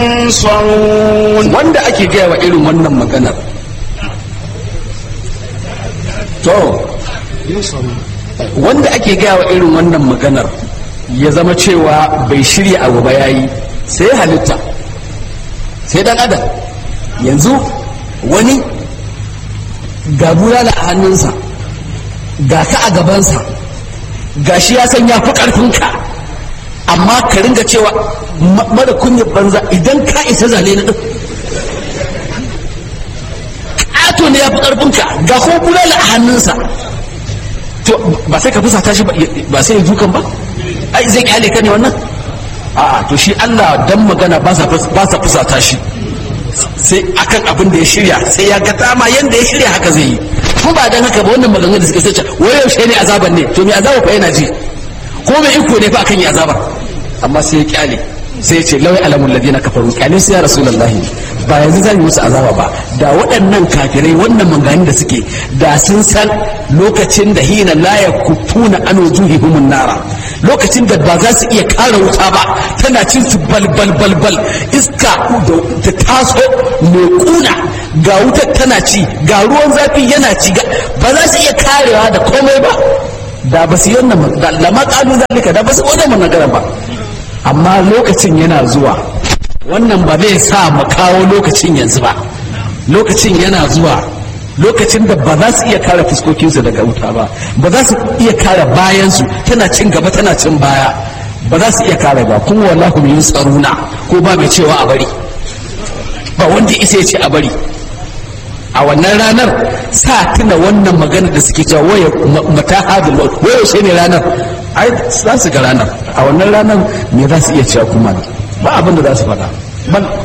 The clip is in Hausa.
ينصرون wanda ake gaya wa irin wannan maganar to wanda ake gaya wa irin wannan maganar ya zama cewa bai shirya abu ba yayi sai halitta sai dan adam yanzu wani ga bulala a hannunsa ga ka a gabansa ga shi ya san ya fi ƙarfinka amma ka ringa cewa ma- mara kunyar banza idan ka isa zale na ɗin ƙato ne ya fi ƙarfinka ga kuma bulala a hannunsa to ba sai ka fusata shi ba ba sai ya dukan ba ai zai kyale ka ne wannan a'a to shi Allah dan magana ba sa fus- ba sa fusata shi sai akan abin da ya shirya sai ya ga dama yanda ya shirya haka zai yi ko ba dan haka ba wannan maganganu da suka sace wai yaushe ne azaban ne to me azaba fa yana ji ko mai iko ne fa akan yi azabar amma sai ya kyale sai ya ce lawai alamul ladina kafaru kyale sai ya rasulullahi ba yanzu zan yi musu azaba ba da waɗannan kafirai wannan mangani da suke da sun san lokacin da hina la yakufuna an wujuhihim nara lokacin da ba za su iya kare wuta ba tana cin su bal bal bal bal iska da ta taso mai kuna ga wutar tana ci ga ruwan zafi yana ci ga- ba za su iya karewa da komai ba da ba su yi wannan da lama kalu zalika da ba su wannan magana ba amma lokacin yana zuwa wannan ba zai sa mu kawo lokacin yanzu ba lokacin yana zuwa lokacin da ba za su iya kare fuskokinsu daga wuta ba ba za su iya kare bayansu tana cin gaba tana cin baya ba za su iya kare ba kuma wallahu min tsaruna ko ba mai cewa a bari ba wanda isa ya ce a bari a wannan ranar sa tuna wannan magana da suke cewa waya mata hadin waya yaushe ne ranar ai za su ga ranar a wannan ranar me za su iya cewa kuma ba abin da za su faɗa bal